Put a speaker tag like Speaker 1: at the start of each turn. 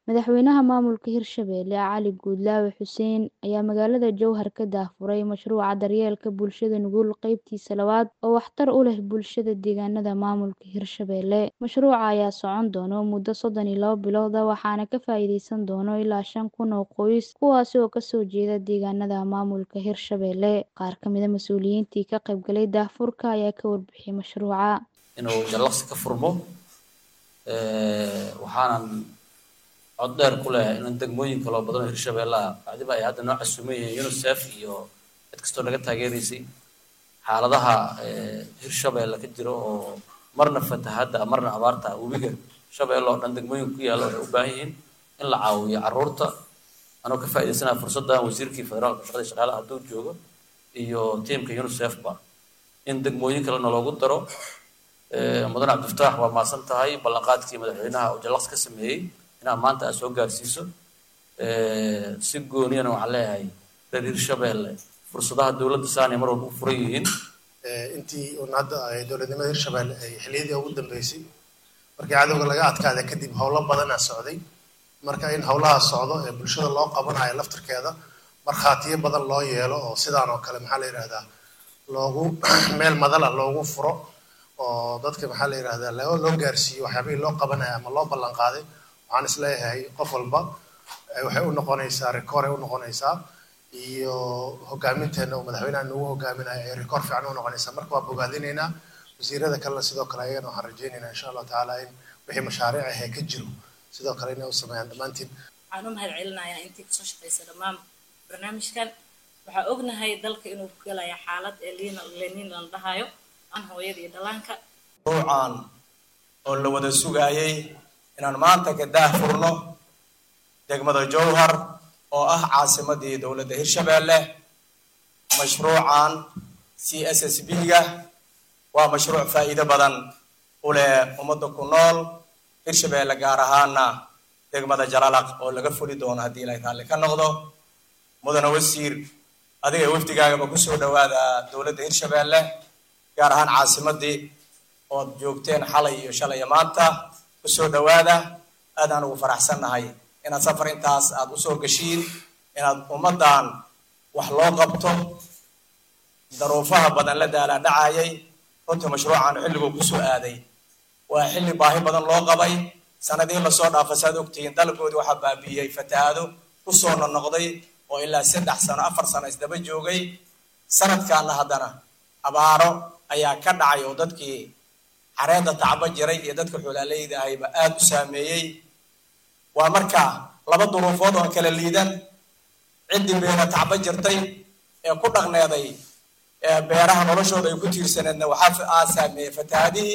Speaker 1: Madaxweynaha maamulka Hirshabelle Cali Guudlaawe Xuseen ayaa magaalada Jowhar ka daahfuray mashruuca daryeelka bulshada nugul qaybtiisa labaad oo waxtar u leh bulshada deegaanada maamulka Hirshabelle. Mashruuca ayaa socon doona muddo soddon iyo laba bilood ah waxaana ka faa'iideysan doona ilaa shan kun oo qoys kuwaasi oo kasoo jeeda deegaanada maamulka Hirshabelle. Qaar ka mid ah mas'uuliyiintii ka qaybgalay daahfurka ayaa ka warbixiyay mashruuca.
Speaker 2: inuu jallaqsi ka furmo waxaanan cod dheer ku leeyahay in degmooyin kaloo badan oo Hirshabelle ah bacdiba ay hadda noo casuuman yihiin UNICEF iyo cid kastoo naga taageeraysay xaaladaha Hirshabelle ka jiro oo marna fatahaadda marna abaarta webiga Shabeelle oo dhan degmooyin ku yaalla waxay u baahan yihiin in la caawiyo carruurta anoo ka faa'iideysanaya fursaddan wasiirkii federaalka shaqada shaqaalaha hadduu joogo iyo tiimka UNICEF ba in degmooyin kalena loogu daro mudan cabdifataax waa mahadsan tahay ballanqaadkii madaxweynaha uu jallaqs ka sameeyey inaad maanta aad soo gaarsiiso si gooniyana waxaan leeyahay reer hirshabelle fursadaha dowladda saanay mar walba u furan yihiin
Speaker 3: intii uun hadda ay dowladnimada hirshabelle ay xilliyadii ugu dambeysay markii cadowga laga adkaada kadib howlo badanaa socday marka in howlaha socdo ee bulshada loo qabanayo laftirkeeda markhaatiyo badan loo yeelo oo sidaan oo kale maxaa la yidhahdaa loogu meel madala loogu furo oo dadka maxaa la yidhahdaa loo loo gaarsiiyo waxyaabihii loo qabanayo ama loo ballan qaaday waxaan isleeyahay qof walba waxay u noqonaysaa rikoor ay u noqonaysaa iyo hoggaaminteena uu madaxweynaha nagu hogaaminayo ay rikoor fiican u noqonaysaa marka waa bogaadinaynaa wasiirada kalena sidoo kale ayagana waxaan rajaynaynaa insha allahu tacaala in wixii mashaariic ahee ka jiro sidoo kale inay u sameeyaan dhammaantiin
Speaker 4: waxaan u mahad celinayaa intii kasoo shaqaysa dhammaan barnaamijkan waxaa ognahay dalka inuu ku galaya xaalad ee liina leniin la dhahayo an hooyada iyo dhallaanka
Speaker 5: ruucan oo la wada sugaayay inaan maanta ka daahfurno degmada jowhar oo ah caasimadii dowladda hirshabelle mashruucan c s s b ga waa mashruuc faa'iido badan u leh ummadda ku nool hirshabelle gaar ahaana degmada jalalaq oo laga fuli doono haddii ilaahay raalli ka noqdo mudane wasiir adiga wafdigaagaba kusoo dhawaada dowladda hirshabelle gaar ahaan caasimadii ood joogteen xalay iyo shalay iyo maanta kusoo dhawaada aadaan ugu faraxsannahay inaad safar intaas aad usoo gashiin inaad ummaddan wax loo qabto daruufaha badan la daalaa dhacayay runtii mashruucan xilliguu kusoo aaday waa xilli baahi badan loo qabay sanadihii lasoo dhaafa saad ogtihiin dalkoodii waxaa baabi'iyey fatahaado kusoo nonoqday oo ilaa saddex sano afar sano isdaba joogay sanadkaana haddana abaaro ayaa ka dhacay oo dadkii xareedda tacbo jiray iyo dadka xoolaaleyda ahayba aada u saameeyey waa marka laba duruufood oo kala liidan ciddii beera tacbo jirtay ee ku dhaqneeday beeraha noloshooda ay ku tiirsaneedna waxaa aa saameeyey fatahaadihii